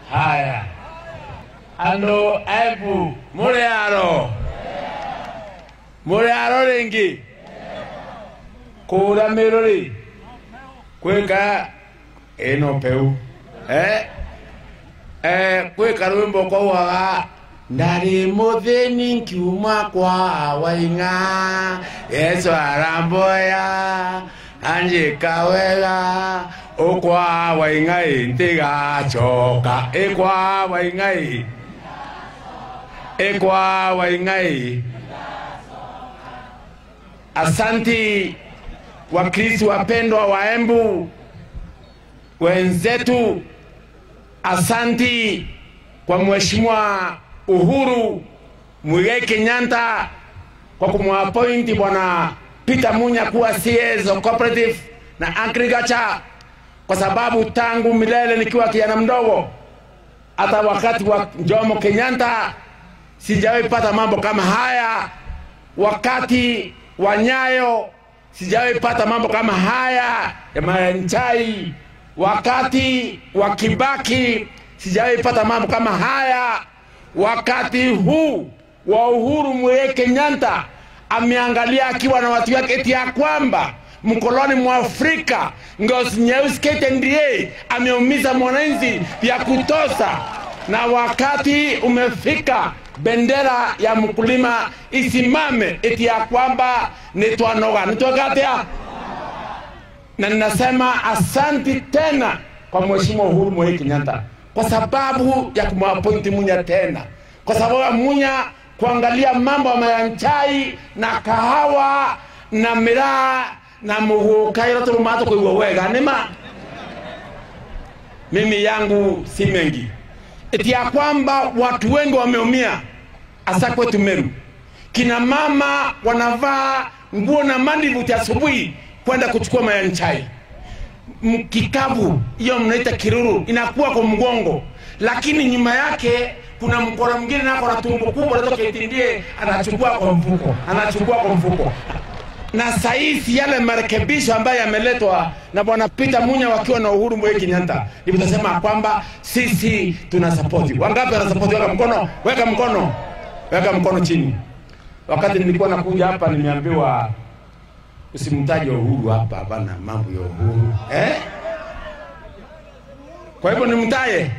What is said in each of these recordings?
haya andå embu må rä aro må rä aro rä ngä kå ra mä rå rä kwä ka ä no peu kwä ka rwä mbo kauaga ndarä må thä ni nkiuma kwa waing'a yesu aramboya anjä ka wega å kwa waing'a ä ntä gacoka ä kwa waing'a ä ä kwa waing'a ä asanti wakristo wapendwa wa embu wenzetu asanti kwa mheshimiwa uhuru mwigai kenyatta kwa kumwapointi bwana peter munya kuwa cs of cooperative na agriculture kwa sababu tangu milele nikiwa kijana mdogo hata wakati wa jomo kenyatta sijawahi pata mambo kama haya wakati wa nyayo sijawahi pata mambo kama haya ya mayanchai wakati wa kibaki sijawahi pata mambo kama haya wakati huu wa uhuru mwigai kenyatta ameangalia akiwa na watu wake eti ya kwamba mkoloni mwa Afrika ngozi nyeusi KTDA ameumiza mwananchi ya kutosa, na wakati umefika bendera ya mkulima isimame eti ya kwamba nitwanoga nitwagatea na ninasema asanti tena kwa mheshimiwa Uhuru Muigai Kenyatta kwa sababu ya kumwapointi Munya tena, kwa sababu ya Munya kuangalia mambo ya mayanchai na kahawa na miraa na muguka ira turumato kuigua wega nima mimi yangu si mengi eti ya kwamba watu wengi wameumia hasa kwetu Meru. Kina mama wanavaa nguo na mandivuti asubuhi kwenda kuchukua mayanchai kikapu, hiyo mnaita kiruru, inakuwa kwa mgongo, lakini nyuma yake kuna mkono mwingine nako na tumbo kubwa, natoka itindie, anachukua kwa mfuko, anachukua kwa mfuko na sahizi yale marekebisho ambayo yameletwa na bwana Peter Munya wakiwa na Uhuru Muigai Kenyatta, ndivyo tunasema kwamba sisi tuna sapoti. Wangapi wana sapoti? Weka mkono, weka mkono, weka mkono chini. Wakati nilikuwa nakuja hapa, nimeambiwa usimtaje Uhuru hapa, hapana mambo ya Uhuru eh? Kwa hivyo nimtaye.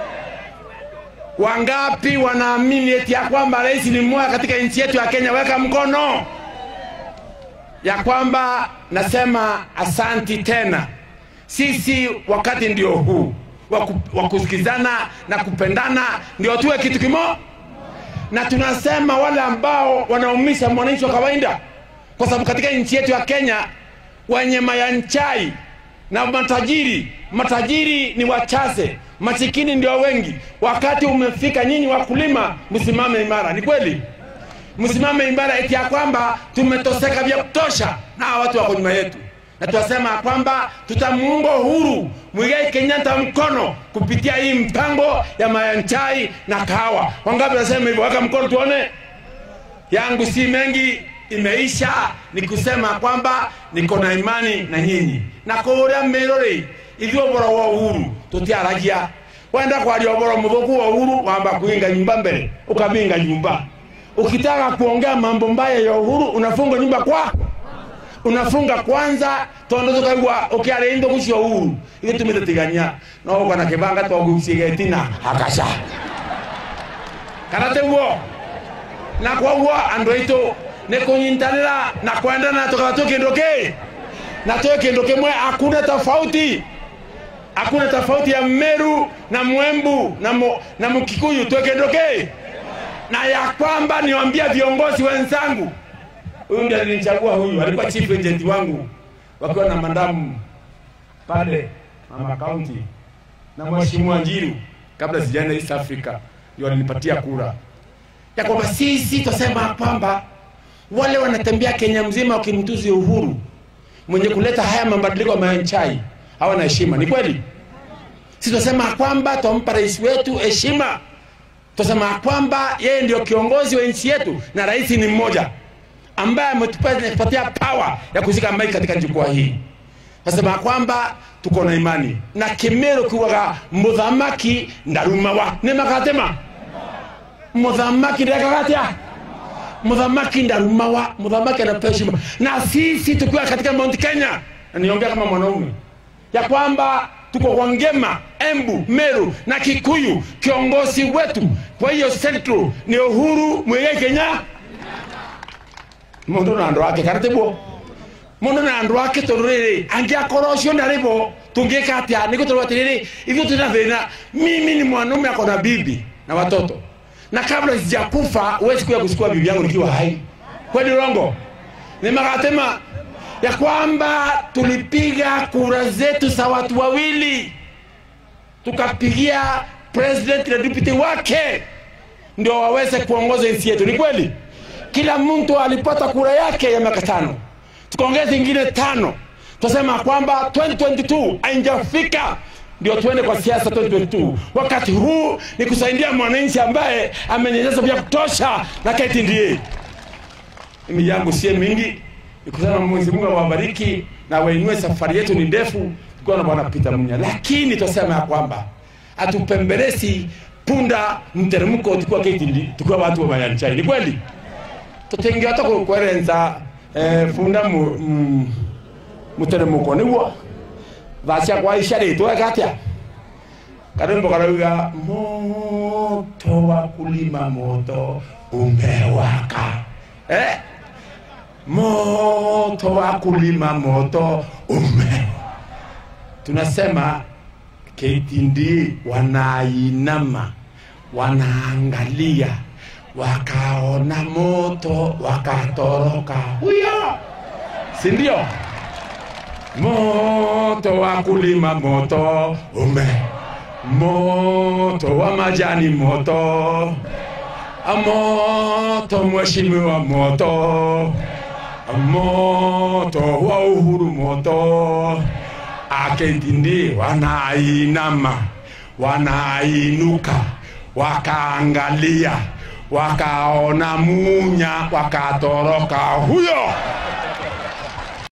Wangapi wanaamini eti ya kwamba rais ni mmoja katika nchi yetu ya Kenya? Weka mkono ya kwamba nasema asanti tena. Sisi wakati ndio huu wa kusikizana na kupendana, ndio tuwe kitu kimo, na tunasema wale ambao wanaumisha mwananchi wa kawaida, kwa sababu katika nchi yetu ya Kenya wenye mayanchai na matajiri, matajiri ni wachache, masikini ndio wengi. Wakati umefika, nyinyi wakulima msimame imara. Ni kweli msimame imara eti ya kwamba tumetoseka vya kutosha na hawa watu wako nyuma yetu, na tunasema kwamba tutamuunga Uhuru Muigai Kenyatta mkono kupitia hii mpango ya mayanchai na kahawa. Wangapi nasema hivyo? Weka mkono tuone. Yangu si mengi, imeisha. Ni kusema kwamba niko na imani na nyinyi na kuria mirori ithuĩ ũboro wa Uhuru tutiaragia wenda kwaria ũboro mũthũku wa Uhuru wamba kuinga nyumba mbele ukaminga nyumba ukitaka kuongea mambo mbaya ya Uhuru unafunga nyumba kwa unafunga kwanza tondu tukaigua ukiaria indo gucio Uhuru ithu tumitatigania no kana kibanga twagucigetina akasha kana teguo na koguo andu aitu ni kunyitanira na kwendana tukaba tu kindu ki na tu kindu kimwe hakuna tofauti hakuna tofauti ya Meru na Mwembu na, mu, na Mkikuyu tu kindu ki na ya kwamba niwaambia viongozi wenzangu, huyu ndiye alinichagua, huyu alikuwa chief agent wangu wakiwa na mandamu pale mama county na mheshimiwa Njiru, kabla sijaenda East Africa, ndio alinipatia kura ya kwamba sisi tusema kwamba wale wanatembea Kenya mzima wakimtuzi Uhuru mwenye kuleta haya mabadiliko ya mayanchai hawana heshima. Ni kweli, sisi tunasema kwamba tumpa rais wetu heshima tunasema kwamba yeye ndio kiongozi wa nchi yetu na rais ni mmoja ambaye ametupatia power ya kushika maiki katika jukwaa hii. nasema kwamba tuko na imani na kimero kiugaga muthamaki ndarumawa nä magatema muthamaki ndekagatia muthamaki ndarumawa muthamaki anapewa heshima na sisi tukiwa katika mount kenya na niongea kama mwanaume ya kwamba tuko kwa ngema embu meru na kikuyu kiongozi wetu kwa hiyo central ni uhuru mwigai kenya mundu na andu ake kana tiguo mundu na andu ake tondu riri angiakorwo ucio ndari bo tungika atia niguo tondu atiriri ithuĩ twina thĩna mimi ni mwanaume ako na bibi na watoto na kabla sijakufa huwezi kuja kuchukua bibi yangu nikiwa hai kweli urongo ni magatema ya kwamba tulipiga kura zetu za watu wawili tukapigia president na deputy wake ndio waweze kuongoza nchi yetu ni kweli kila mtu alipata kura yake ya miaka tano tukaongeza ingine tano tunasema kwamba 2022 haijafika ndio tuende kwa siasa 2022 wakati huu ni kusaidia mwananchi ambaye amenyanyasa vya kutosha na KTDA mimi yangu sie mingi nikusema Mwenyezi Mungu awabariki na wainue safari yetu ni ndefu tukiwa na bwana Peter Munya lakini tunasema ya kwamba atupembelezi punda mteremko tukiwa KTDA tukiwa watu wa Mayanchai ni kweli tutingihota kwerenza eh, funda mu, mm, muteremko niguo thacia kwa icia ritwe gatia karembo karauga moto wa kulima moto umewaka eh? moto wa kulima moto ume tunasema KTD wanainama wanaangalia wakaona moto wakatoroka huyo si ndio moto wa kulima moto ume moto wa majani moto moto mheshimiwa moto moto wa uhuru moto akentindi wanainama wanainuka wakaangalia wakaona munya wakatoroka huyo